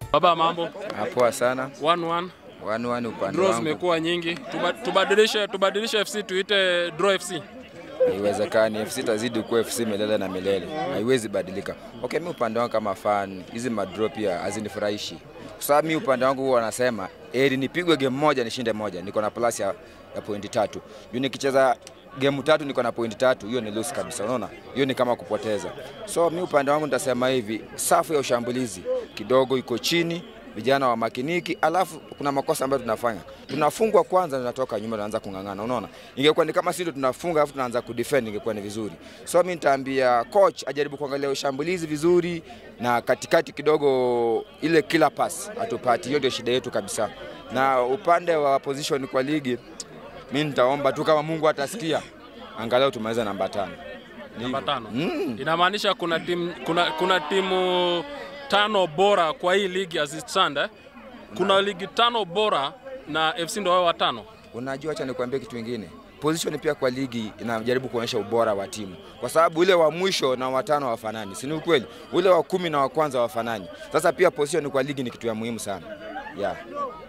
Baba, mambo Poa sana. 1-1 Wani wani upande draw wangu zimekuwa nyingi, Tuba, tubadilishe tubadilishe FC tuite draw FC. haiwezekani. FC tazidi kuwa FC milele na milele, haiwezi badilika. Okay, mi upande wangu kama fan, hizi madro pia hazinifurahishi kwa sababu mi upande wangu huwa wanasema eri nipigwe game moja nishinde moja, niko na plus ya, ya pointi tatu juu nikicheza game tatu niko na pointi tatu, hiyo ni lose kabisa. Unaona, hiyo ni kama kupoteza. So mi upande wangu nitasema hivi, safu ya ushambulizi kidogo iko chini vijana wa makiniki, alafu kuna makosa ambayo tunafanya, tunafungwa kwanza, tunatoka nyuma, tunaanza kung'ang'ana. Unaona, ingekuwa ni kama sisi ndio tunafunga alafu tunaanza kudefend, ingekuwa ni vizuri. So mimi nitaambia coach ajaribu kuangalia ushambulizi vizuri, na katikati kidogo ile kila pass hatupati, hiyo ndio shida yetu kabisa. Na upande wa position kwa ligi, mimi nitaomba tu kama Mungu atasikia, angalau tumaliza namba tano. Ni Namba hivyo. tano. Mm. Inamaanisha kuna timu kuna, kuna timu tano bora kwa hii ligi as it stand, eh? Kuna ligi tano bora na FC ndio wao watano. Unajua, acha nikwambie kitu kingine. Position pia kwa ligi inajaribu kuonyesha ubora wa timu, kwa sababu ule wa mwisho na watano hawafanani, si ni ukweli? Ule wa kumi na wa kwanza hawafanani. Sasa pia position kwa ligi ni kitu ya muhimu sana yeah.